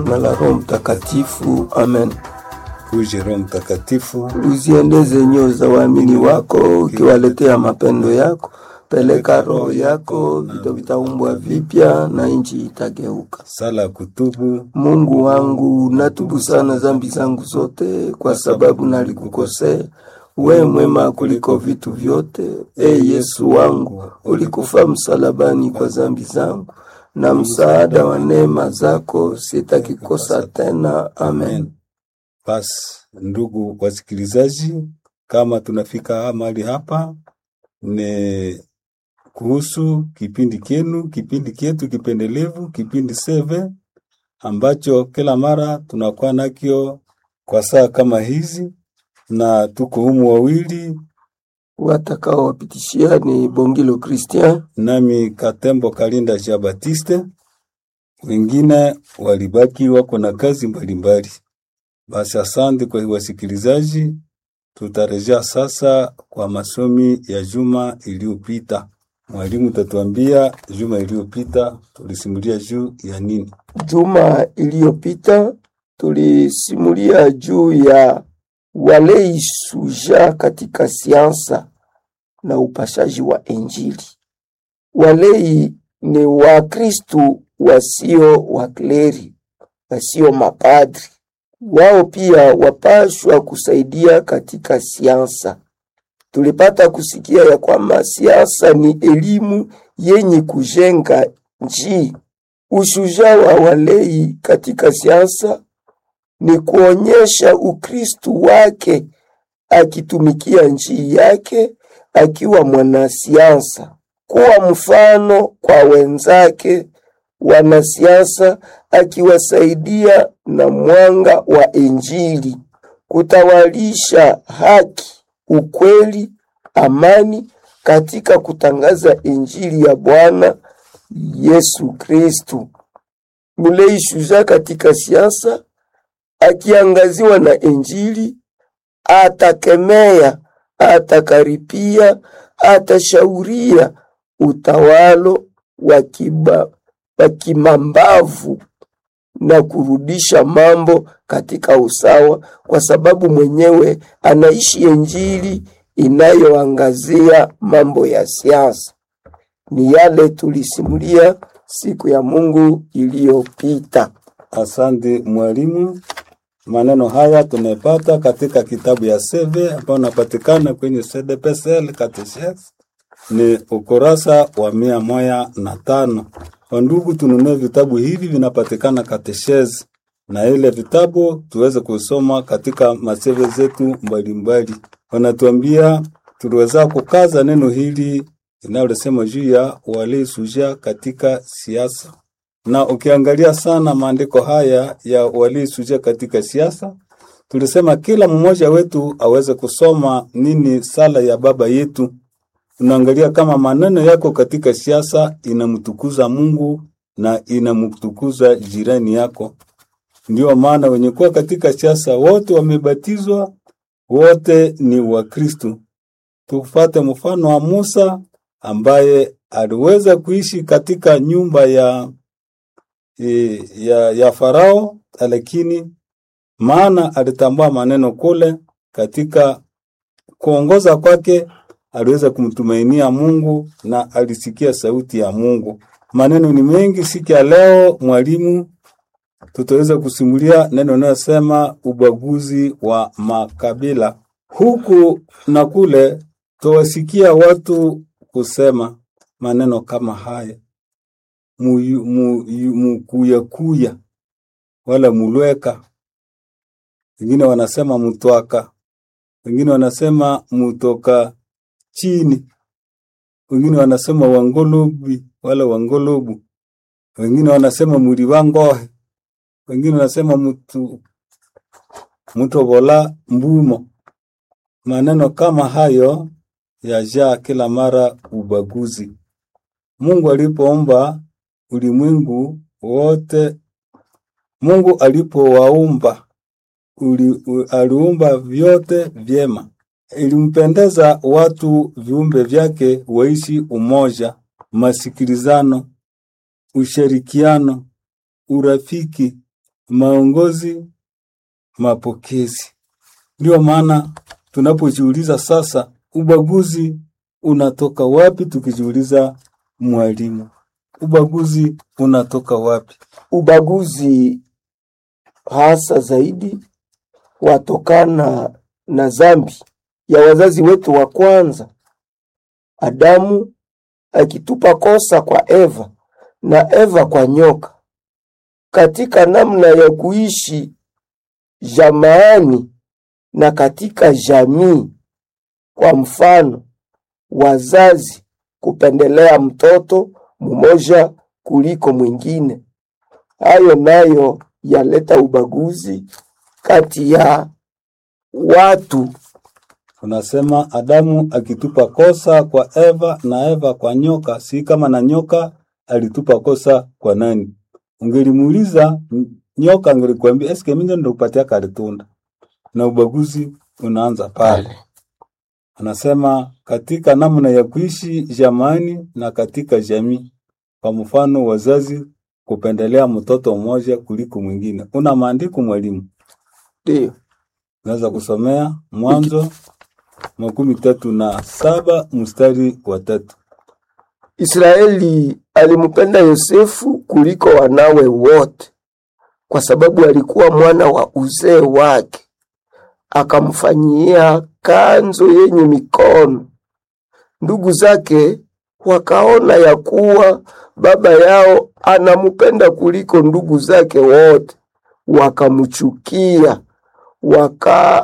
na la Roho Mtakatifu. Amen. Uje Roho Mtakatifu, Uziendeze nyoyo za waamini wako, ukiwaletea mapendo yako. Peleka roho yako, vitu vitaumbwa vipya na nchi itageuka. sala ya kutubu. Mungu wangu, natubu sana dhambi zangu zote, kwa sababu nalikukosea. We mwema kuliko vitu vyote. E Yesu wangu, ulikufa msalabani kwa dhambi zangu, na msaada wa neema zako sitakikosa tena. Amen. Basi ndugu wasikilizaji, kama tunafika mahali hapa, ni kuhusu kipindi kenu, kipindi kyetu kipendelevu, kipindi seve ambacho kila mara tunakuwa nakyo kwa saa kama hizi, na tuko humu wawili, Watakao wapitishia ni Bongilo Christian nami Katembo Kalinda Jean Baptiste, wengine walibaki wako na kazi mbalimbali. Basi asante kwa wasikilizaji, tutarejea sasa kwa masomi ya juma iliyopita. Mwalimu tatuambia juma iliyopita tulisimulia juu ya nini? Juma iliyopita tulisimulia juu ya walei suja katika siansa na upashaji wa Injili. Walei ni Wakristu wasio wakleri, wasio mapadri. Wao pia wapashwa kusaidia katika siansa. Tulipata kusikia ya kwamba siasa ni elimu yenye kujenga nchi. Ushujaa wa walei katika siasa ni kuonyesha Ukristu wake akitumikia nchi yake akiwa mwanasiasa, kuwa mfano kwa wenzake wanasiasa, akiwasaidia na mwanga wa Injili, kutawalisha haki, ukweli, amani katika kutangaza Injili ya Bwana Yesu Kristu. Mulei shujaa katika siasa akiangaziwa na Injili, atakemea, atakaripia, atashauria utawalo wa kiba- wa kimambavu na kurudisha mambo katika usawa, kwa sababu mwenyewe anaishi Injili inayoangazia mambo ya siasa. Ni yale tulisimulia siku ya Mungu iliyopita. Asante mwalimu. Maneno haya tumepata katika kitabu ya Seve ambayo unapatikana kwenye CDPSL Catechesis, ni ukurasa wa mia moja na tano. Wandugu, tununue vitabu hivi, vinapatikana Catechesis, na ile vitabu tuweze kusoma katika maseve zetu mbalimbali. Wanatuambia tuliweza kukaza neno hili linalosema juu ya walei suja katika siasa na ukiangalia sana maandiko haya ya waliosuja katika siasa, tulisema kila mmoja wetu aweze kusoma nini sala ya baba yetu. Unaangalia kama maneno yako katika siasa inamtukuza Mungu na inamtukuza jirani yako. Ndio maana wenye kuwa katika siasa wote wamebatizwa, wote ni Wakristu. Tufate mfano wa Musa ambaye aliweza kuishi katika nyumba ya e, ya, ya Farao, lakini maana alitambua maneno kule, katika kuongoza kwake aliweza kumtumainia Mungu na alisikia sauti ya Mungu. Maneno ni mengi siku ya leo, mwalimu, tutaweza kusimulia neno linalosema ubaguzi wa makabila. Huku na kule tuwasikia watu kusema maneno kama haya muyu- muyu- mukuyakuya wala mulweka, wengine wanasema mutwaka, wengine wanasema mutoka chini, wengine wanasema wangolobi wala wangolobu, wengine wanasema muri wangohe, wengine wanasema mutu mutobola mbumo. Maneno kama hayo yajaa kila mara ubaguzi. Mungu alipoomba ulimwengu wote, Mungu alipowaumba uli, u- aliumba vyote vyema. Ilimpendeza watu viumbe vyake waishi umoja, masikilizano, ushirikiano, urafiki, maongozi, mapokezi. Ndio maana tunapojiuliza sasa, ubaguzi unatoka wapi? Tukijiuliza mwalimu, ubaguzi unatoka wapi? Ubaguzi hasa zaidi watokana na zambi ya wazazi wetu wa kwanza, Adamu akitupa kosa kwa Eva na Eva kwa nyoka, katika namna ya kuishi jamaani na katika jamii. Kwa mfano, wazazi kupendelea mtoto mmoja kuliko mwingine, hayo nayo yaleta ubaguzi kati ya watu. Unasema Adamu akitupa kosa kwa Eva na Eva kwa nyoka, si kama na nyoka alitupa kosa kwa nani? Ungelimuuliza n- nyoka, angelikwambia eske mimi ndo kupatia kalitunda, na ubaguzi unaanza pale. Anasema katika namna ya kuishi jamani na katika jamii. Kwa mfano, wazazi kupendelea mtoto mmoja kuliko mwingine. Una maandiko mwalimu? Ndio Naweza kusomea Mwanzo makumi tatu na saba mstari wa tatu. Israeli alimpenda Yosefu kuliko wanawe wote, kwa sababu alikuwa mwana wa uzee wake. Akamfanyia kanzo yenye mikono. Ndugu zake wakaona ya kuwa baba yao anamupenda kuliko ndugu zake wote, wakamchukia waka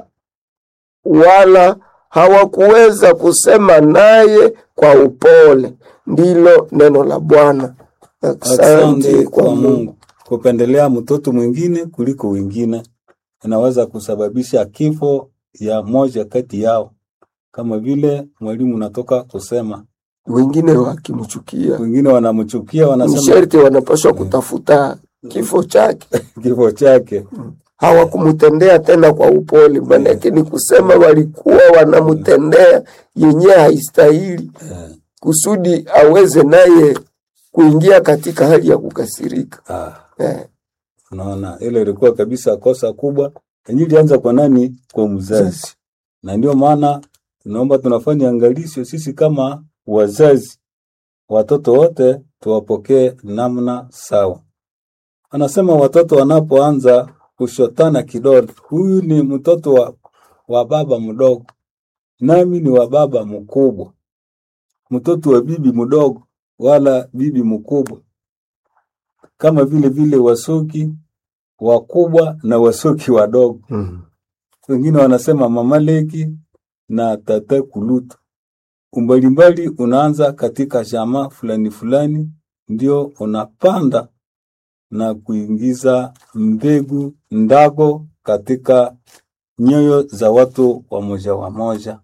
wala hawakuweza kusema naye kwa upole. Ndilo neno la Bwana. Asante kwa Mungu. Kupendelea mtoto mwingine kuliko wengine inaweza kusababisha kifo ya moja kati yao, kama vile mwalimu natoka kusema. Wengine wakimchukia Wengine wanamchukia, ni wanasema sharti wanapaswa kutafuta kifo chake. kifo chake. Hawakumtendea tena kwa upole, maanake ni kusema walikuwa wanamtendea yenye haistahili, Eh, kusudi aweze naye kuingia katika hali ya kukasirika. ah. Eh, Unaona, ile ilikuwa kabisa kosa kubwa yenye ilianza kwa nani? Kwa mzazi. Na ndio maana tunaomba tunafanya angalisho sisi kama wazazi, watoto wote tuwapokee namna sawa. Anasema watoto wanapoanza kushotana kidole, huyu ni mtoto wa, wa baba mdogo, nami ni wa baba mkubwa, mtoto wa bibi mdogo wala bibi mkubwa, kama vile vile wasoki wakubwa na wasoki wadogo. mm. Wengine wanasema mama leki na tata kulutu. Umbalimbali unaanza katika jamaa fulani fulani, ndio unapanda na kuingiza mbegu ndago katika nyoyo za watu wa moja wa moja,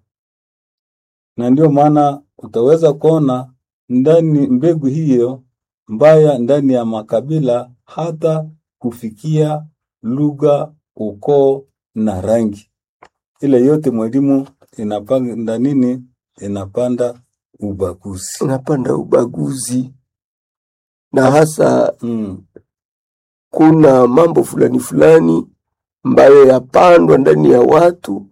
na ndio maana utaweza kuona ndani mbegu hiyo mbaya ndani ya makabila hata kufikia lugha, ukoo na rangi. Ile yote mwalimu inapanda nini? Inapanda ubaguzi. Unapanda ubaguzi na hasa Mm. kuna mambo fulani fulani ambayo yapandwa ndani ya watu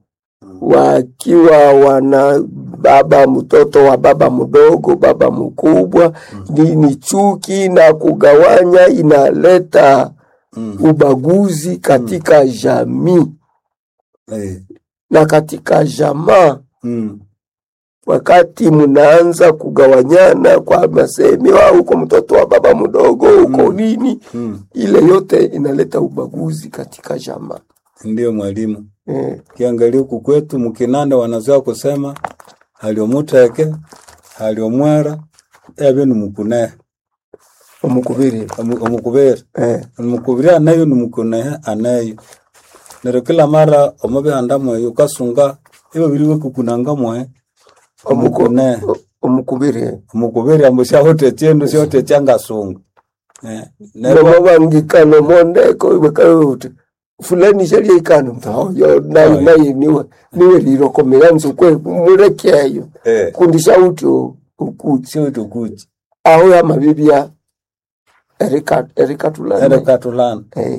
wakiwa wana baba mtoto wa baba mdogo, baba mkubwa, ni, ni chuki na kugawanya, inaleta Mm. ubaguzi katika jamii Eh. na katika jamaa. Mm. Wakati mnaanza kugawanyana kwa masemi, wa huko mtoto wa baba mdogo, huko Mm. nini, Mm. ile yote inaleta ubaguzi katika jamaa Ndiyo mwalimu. eh. Kiangalia huku kwetu Mkinanda wanazoea kusema haliomuteke haliomwera ebe nimukune omukubiri omukubere eh. omukubiri anayo nimukunehe anayo nero kila mara omubihanda mweyo ukasunga ibo biriwe kukunanga mwe Omuko- omukune o- omukubiri omukubiri ambo syahote chindu syote changasunga eh nero nomobangikano mondeko ibakaute fulani sharia ikano mtaoyo nayi Aye. nayi niwe niwe lirokomera nzukwe murekeyo eh kundi shauti ukuti sio tukuchi aho ya mabibia erika erika tulana ere katulana eh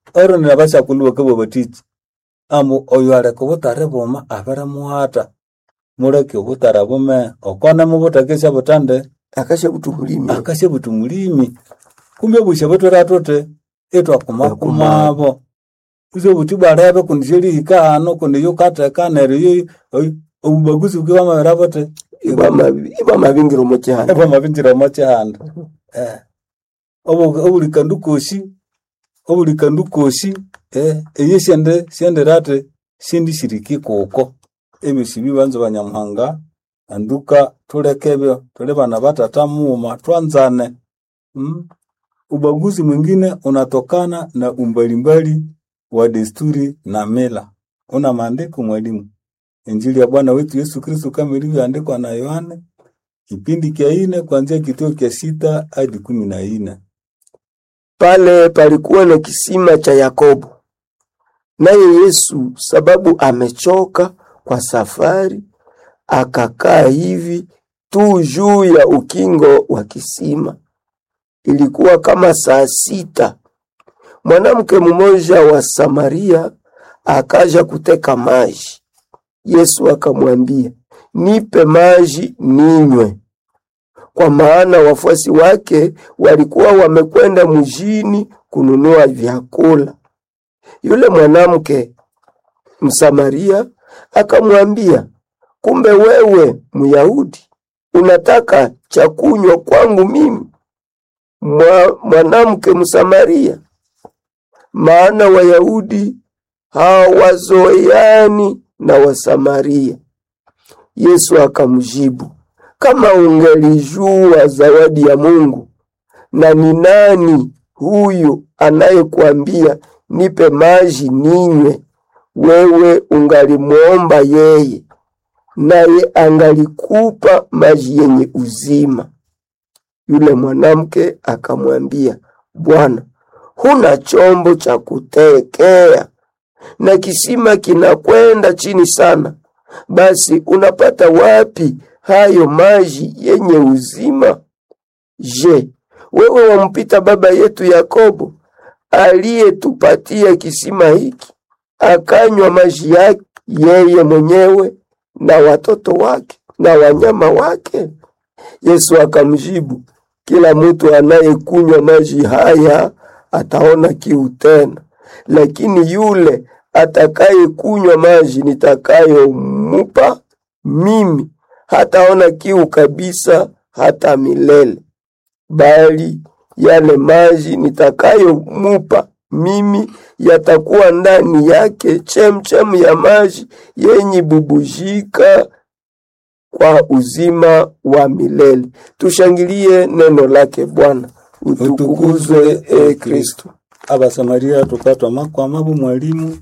oronera bashakulu bakabwa batichi amu oyo areka obutare buma abere muhata mureke obutara bume okone mubutakesha butande akasha butumulimi akashe buti mulimi kumbe bushe butwera tote etwakumakumabo iso buti bwarebe kundi shelihika hano kundi yukateka neryo yo obubaguzi bwe bamabera bote iba mabingiro mochihanda ebo mabinjira mochihanda eh obu obulikandu koshi obulikandu koshi eh eye shende shende rate shindi shiriki kuko emisibi banzo banyamuhanga anduka tulekebyo tuli bana batata muuma twanzane mm? ubaguzi mwingine unatokana na umbalimbali wa desturi na mila una maandiko mwalimu injili ya bwana wetu yesu kristu kama ilivyoandikwa na yohane kipindi kya ine kuanzia kituo kya sita hadi kumi na ine pale palikuwa na kisima cha Yakobo. Naye Yesu sababu amechoka kwa safari, akakaa hivi tu juu ya ukingo wa kisima. Ilikuwa kama saa sita. Mwanamke mmoja wa Samaria akaja kuteka maji. Yesu akamwambia, nipe maji ninywe kwa maana wafuasi wake walikuwa wamekwenda mjini kununua vyakula. Yule mwanamke Msamaria akamwambia, kumbe wewe Myahudi unataka cha kunywa kwangu mimi Mwa, mwanamke Msamaria? Maana Wayahudi hawazoeani na Wasamaria. Yesu akamjibu, kama ungelijua zawadi ya Mungu na ni nani huyu anayekwambia nipe maji ninywe, wewe ungalimwomba yeye, naye angalikupa maji yenye uzima. Yule mwanamke akamwambia, Bwana, huna chombo cha kutekea na kisima kinakwenda chini sana, basi unapata wapi hayo maji yenye uzima? Je, wewe wampita baba yetu Yakobo aliyetupatia kisima hiki, akanywa maji yake yeye mwenyewe na watoto wake na wanyama wake? Yesu akamjibu, kila mtu anayekunywa maji haya ataona kiu tena, lakini yule atakayekunywa maji nitakayomupa mimi hataona kiu kabisa hata milele, bali yale maji nitakayomupa mimi yatakuwa ndani yake chemchem ya maji yenye bubujika kwa uzima wa milele. Tushangilie neno lake Bwana. Utukuzwe e Kristo. abasamaria tukatwa makwamabu mwalimu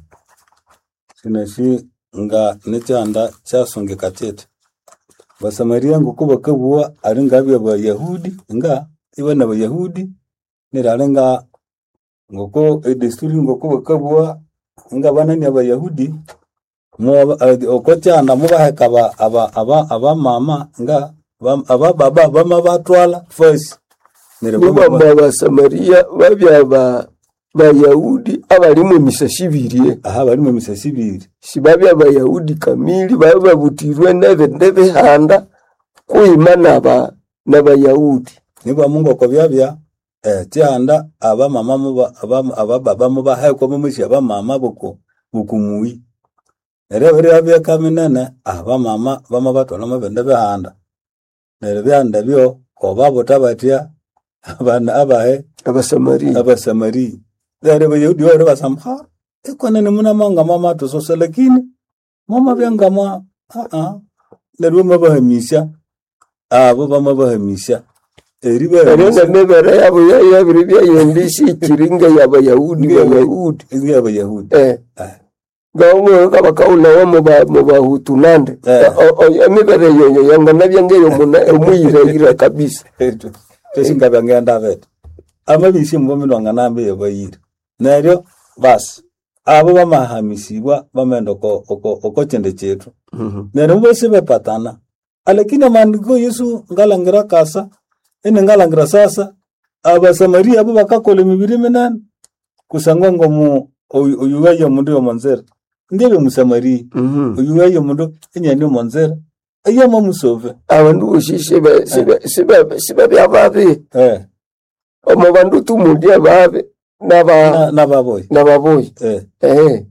sinashi nga nekyanda kyasongeka kyete basamaria nguko bakabua ari ngabya bayahudi nga iwe na bayahudi nirari nga ngoko edesturi ngoko bakabua nga banani abayahudi mu- eh, oko kyanda mubaheka aba- aba- aba- abamama nga bam- abababa bama batwala fasi neryo Nibamba Abasamaria babya ba Bayahudi abalimu emisasi ibiri aha barimu emisasi ibiri sibabya Bayahudi kamili baba babutirwe nebende bihanda kuima naba n'Abayahudi nibwa mungu oko byabya eh, kyanda abamama muba abam- abababa mubahekwa mumushi abamama buku bukumuyi neryo birya byeka minene abamama bama batwala mubindi bihanda neryo byanda byo kobabuta batya abana abahe Abasamaria abasamari neryo bayahudi bari basamha ikonene munamanga mama tusose lakini mama byangama aa neryo bamabahamisya abo bamabahamisya eri eryo bahamisya nemibere yabo yabiri byayendisi ikiringa y'Abayahudi Bayahudi eri abayahudi eh Ah. gawo kabakaulawa mu bahutu nande Eh. O- o- emibere yoyo yangana byangeyo muna omuyirayira kabisa teshinga ngenda vete amabisi mbominwanga nambe yebayire neryo basi abo bamahamisibwa bamenda oko oko oko chende chetu neryo bose bepatana alakini maandiko yesu ngalangira kasa ene ngalangira sasa abasamaria abo bakakola emibiri minene kusangwa ngomu oyuwayo mundu yomonzera ndiebe musamaria Mhm. oyuwayo mundu enyani omonzera eyama musove abandu bosi siba- siba- siba- sibabya babi eh omo bandu tumulya babi naba na- nababoyi nababoyi eh ehe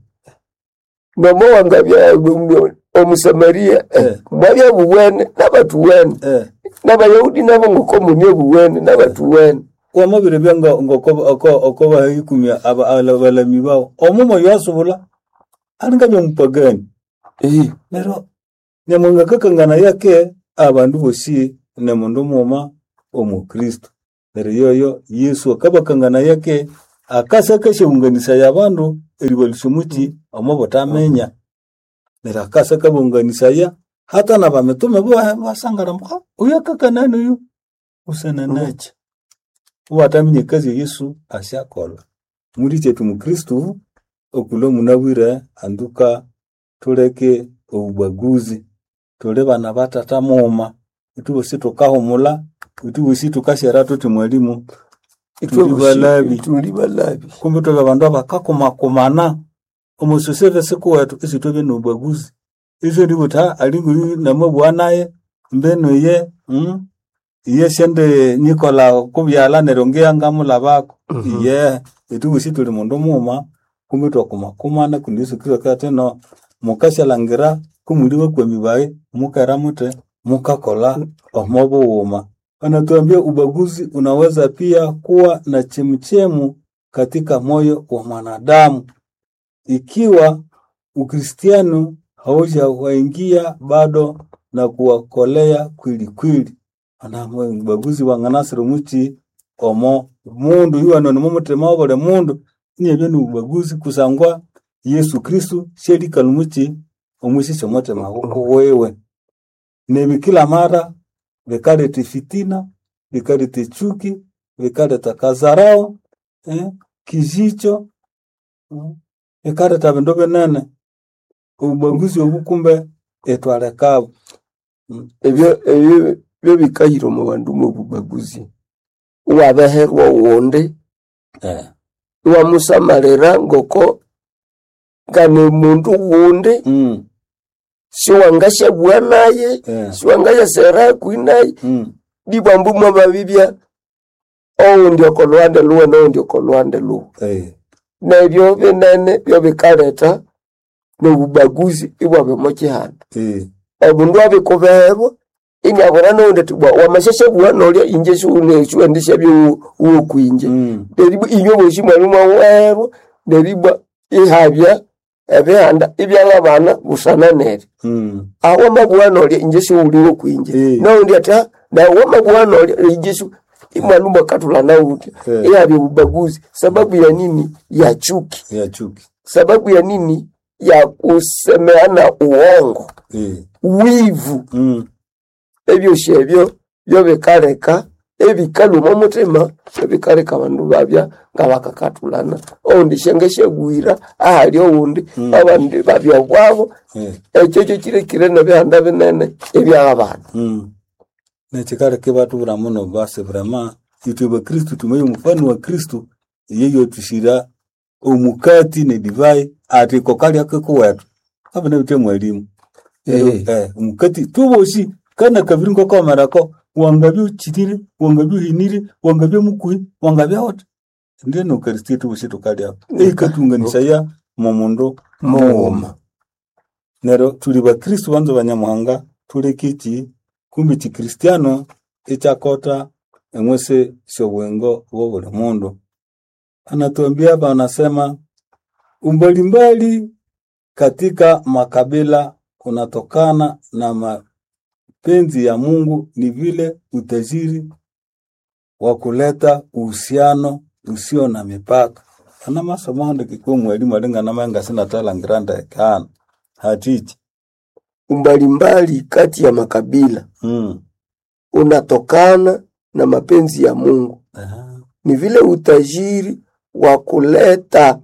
nomo wangabya omusamaria Eh. mwabya buwene nabatuwene eh n'abayahudi nabo ngokomunie buwene nabatuwene wamabire byanga okoba ikumya abalami bawo omumo yasubula alinga byomupagani Eh, nero nyamunga kakangana yake abandu bosi ne mundu muma omukristo nero yoyo yesu akabakangana yake akasa kashaunganisa ya bandu eribalusumuki omo botamenya nero akasa kabunganisa ya hata na bametume bo basangara mka uyu akakanani uyu usenanacha uwatamenye kazi ya yesu ashakola muri chetu mukristu okulo munabwire anduka tuleke obubaguzi tuli bana batata muma itu bosi tukahumula itu bosi tukashera tuti mwalimu itwe Tuli bosi- balabi. tuli balabi kumbe tuli bandu abakakumakumana omusoseve siku wetu isi tube nobubaguzi iso ndibuta alingu namabwa naye mbeno ye mm? iye shende nikola kubyala nero ngiyangamula bako Mhm. iye itu bosi tuli mundu muma kumbe twakumakumana kundi yesu kristo kati no mukashalangira kumuli bakwemi baye mukera mute mukakola omo buwuma anatuambia ubaguzi unaweza pia kuwa na chemchemu katika moyo wa mwanadamu ikiwa ukristiano haujawaingia bado na kuwakolea kwili kwili anamwe ubaguzi wanganasiro muchi omo mundu iwano nimo mutima wa buli mundu niebyo ni ubaguzi kusangwa yesu kristu sherikali muchi omwishisho mutima guko wewe nebi kila mara vikaleta fitina vikaleta chuki vikaleta kazarao eh, kijicho mm, vikaleta vindu vinene ubaguzi obu kumbe etwalekabo ebyo ebyo byo bikahira omu bandu mu bubaguzi iwabeherwa owundi eh. iwamusamalira ngoko ngane mundu wundi mm, siwangashabua naye eh. siwangayasera hakwi naye mm, dibwambu mwababibya owundi okolwande luwe nowundi okolwande luwe eh. nebyo binene byo bikaleta nobubaguzi ibwabemo kihanda eh. obundu abikubeherwa inyabona nowundi ati bwa wamashashabua nolya inje siwuneshuendesha byuwokwinje mm, neribwa inyo bosi mwali mwawerwa neribwa ihabya ebihanda ibyalabana busana neri mm, awo mabua nolya inje siwuliwo kwinje Eh. nowundi ati "Ah, nawo mabua nolya inje si imwanu mwakatula nawutya Eh. ihabya ubaguzi sababu ya nini ya chuki ya chuki sababu ya nini ya kusemeana uongo eh. wivu mm, ebyosi ebyo byo bikaleka ebikaluma omutima ebikaleka abandu babya nga bakakatulana oundi shenge shegwira ahali owundi Mm. abandi babya bwabo eh. ekyo kyo kirekire nebihanda binene ebyabana Mm. nechikaleke batubura muno basi vrema itwe bakristu tumenye mfano wa kristu yeyo tushira omukati ne divai ati kokalya kekuwetu abana bite mwalimu Eh. eh omukati tuboshi kana kabiri ngokomerako wangabya uchitire wangabya uhinire wangabya mukuhi wangabya ota ndiye nokaristi tuboshi tukalya eikatunganisha ya momundu muwuma nero tuli bakristu banzo banyamuhanga tulekiki kumbi chikristiano ichakota emwese shobwengo bwo buli mundu anatuambia hapa anasema umbalimbali katika makabila kunatokana na mapenzi ya Mungu ni vile utajiri wa kuleta uhusiano usio na mipaka ana masomo ndikikuwa mwalimu alingana manga sina talangira ndekana hatichi umbalimbali kati ya makabila mm. unatokana na mapenzi ya Mungu Aha. ni vile utajiri wa kuleta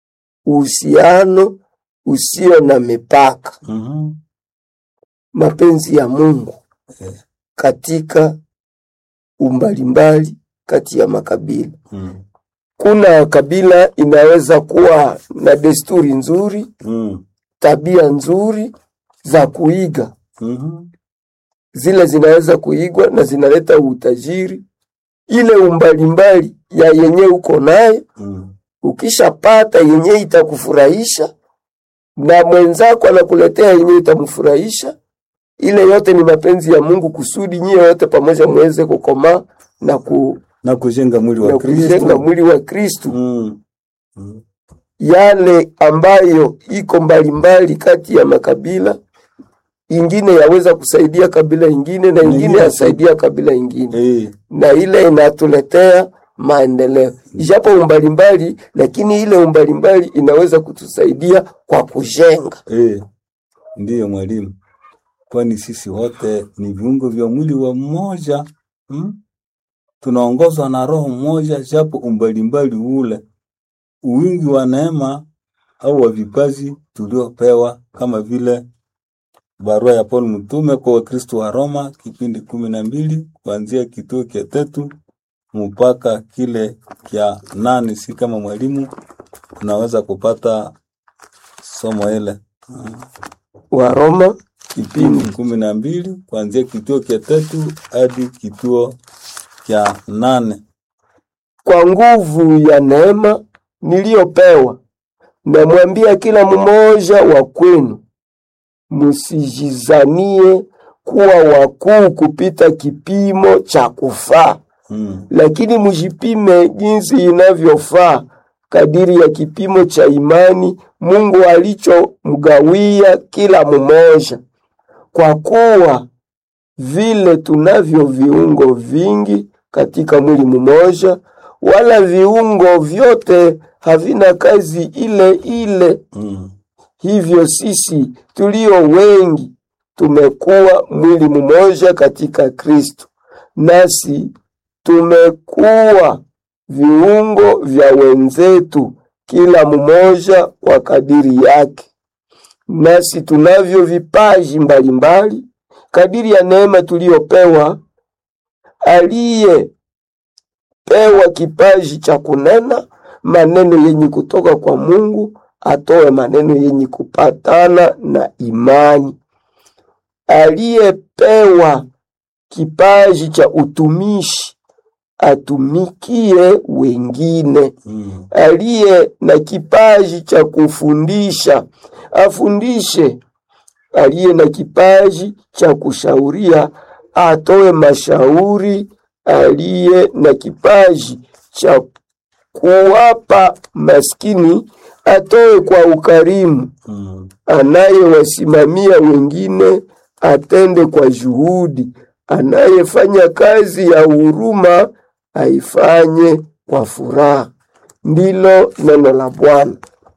uhusiano usio na mipaka Mhm. mapenzi ya Mungu Eh. katika umbalimbali kati ya makabila Mm. kuna kabila inaweza kuwa na desturi nzuri, Mm. tabia nzuri za kuiga, Mhm. zile zinaweza kuigwa na zinaleta utajiri. Ile umbalimbali ya yenye uko nayo, Mm. ukishapata yenye itakufurahisha na mwenzako anakuletea yenye itamfurahisha, ile yote ni mapenzi ya Mungu kusudi nyie wote pamoja muweze kukomaa na, ku, na kujenga mwili wa na kujenga Kristo. mwili wa Kristu. Mm. Mm. yale ambayo iko mbalimbali kati ya makabila, ingine yaweza kusaidia kabila ingine na ingine Ingine yasaidia kabila ingine, Eh. na ile inatuletea maendeleo, ijapo umbalimbali, lakini ile umbalimbali inaweza kutusaidia kwa kujenga. Eh. Ndiyo mwalimu, kwani sisi wote ni viungo vya mwili wa mmoja hmm? Tunaongozwa na roho mmoja, japo umbalimbali ule, uwingi wa neema au wa vipaji tuliopewa, kama vile barua ya Paulo mtume kwa Wakristo wa Roma, kipindi kumi na mbili kuanzia kituo kia tatu mpaka kile kya nane. Si kama mwalimu tunaweza kupata somo ile wa Roma kipindi kumi na mbili kuanzia kituo kia tatu hadi kituo kya nane. kwa nguvu ya neema niliyopewa, namwambia kila mmoja wa kwenu, msijizanie kuwa wakuu kupita kipimo cha kufaa, Mm. lakini mjipime jinsi inavyofaa kadiri ya kipimo cha imani Mungu alichomgawia kila mmoja. Kwa kuwa vile tunavyo viungo vingi katika mwili mmoja, wala viungo vyote havina kazi ile ile. Mm. Hivyo sisi tulio wengi tumekuwa mwili mmoja katika Kristo, nasi tumekuwa viungo vya wenzetu, kila mmoja kwa kadiri yake. Nasi tunavyo vipaji mbalimbali kadiri ya neema tuliyopewa. Aliyepewa kipaji cha kunena maneno yenye kutoka kwa Mungu atoe maneno yenye kupatana na imani. Aliyepewa kipaji cha utumishi atumikie wengine. Mm. Aliye na kipaji cha kufundisha afundishe. Aliye na kipaji cha kushauria atoe mashauri. Aliye na kipaji cha kuwapa maskini atoe kwa ukarimu. Mm. Anayewasimamia wengine atende kwa juhudi. Anayefanya kazi ya huruma aifanye kwa furaha. Ndilo neno la Bwana.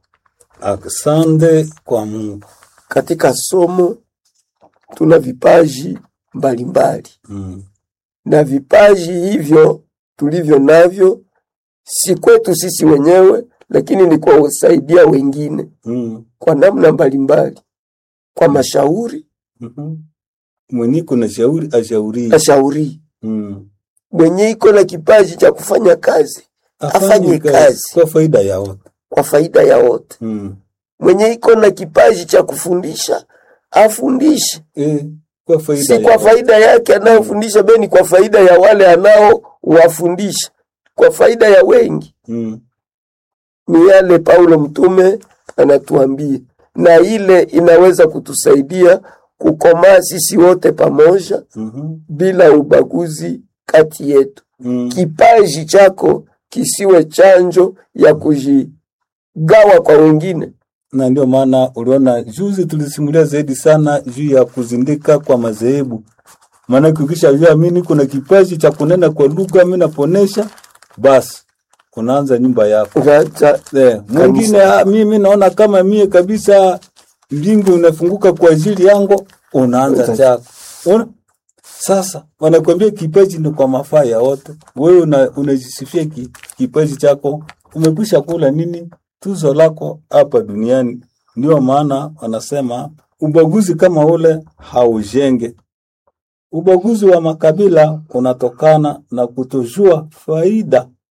Asante kwa Mungu. Katika somo tuna vipaji mbalimbali, Mm. na vipaji hivyo tulivyo navyo si kwetu sisi wenyewe, lakini ni kwa kusaidia wengine Mm. kwa namna mbalimbali, kwa mashauri Mhm. Mwenye kuna shauri ashauri. ashauri Mm. mwenye iko na kipaji cha kufanya kazi Afanye kazi. kwa faida ya wote. kwa faida ya wote. Mm. Mwenye iko na kipaji cha kufundisha afundishe, Eh, kwa faida si ya kwa wote. faida yake anayofundisha, bali kwa faida ya wale anaowafundisha, kwa faida ya wengi. Mm. Ni yale Paulo mtume anatuambia, na ile inaweza kutusaidia kukomaa sisi wote pamoja Mhm. bila ubaguzi kati yetu. Mm. Kipaji chako kisiwe chanjo ya kujigawa kwa wengine. na ndio maana uliona juzi tulisimulia zaidi sana juu ya kuzindika kwa madhehebu. Maana ukisha jua mimi kuna kipaji cha kunena kwa lugha, mimi naponesha, basi unaanza nyumba yako. Ngacha Eh, mwingine ah, mimi naona kama mie kabisa mbingu inafunguka kwa ajili yangu, unaanza Uta- chako. Una? Sasa wanakwambia kipaji ni kwa mafaa ya wote. Wewe una, unajisifia ki, kipaji chako, umekwisha kula nini tuzo lako hapa duniani. Ndio maana wanasema ubaguzi kama ule haujenge. Ubaguzi wa makabila unatokana na kutojua faida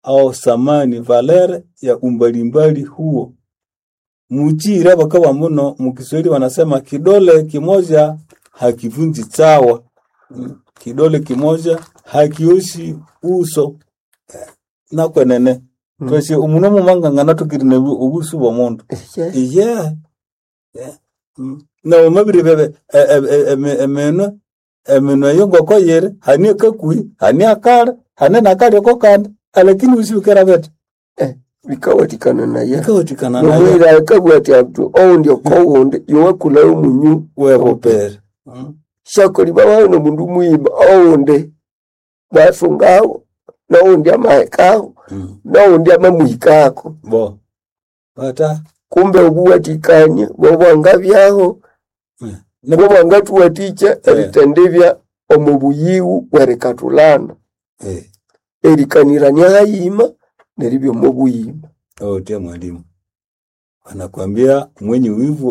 au samani valere ya umbalimbali huo. Muchire bakawa muno mukiswahili wanasema kidole kimoja hakivunji chawa. Mm. Kidole kimoja hakioshi uso Eh, nakwenene Mm. tweshe umuno mumangangana tukirine ubusu bwa mundu Yes. yeah. yeah. Mm. na omabiri bebe e- e- e- eme- emeno emeno eyo ngoko yere hani kakui hani akara hani nakali oko kanda alakini usiukera bete bikawatikana naye ikawatikana naye nomwira akabwati abdu oundi okowundi yowakulayo munyu webopere Mm. shakoli babayo nomundu mwima oundi basungawo noundi amahekawo Mm. noundi amamwikako bo bata kumbe obuwatikanye bobwanga byaho Mm. bobwanga tuwatikya eritendebya omu buyiwu bwerikatulana eh erikanirania hayima neribya omu buyima ote mwalimu anakwambia mwenye wivu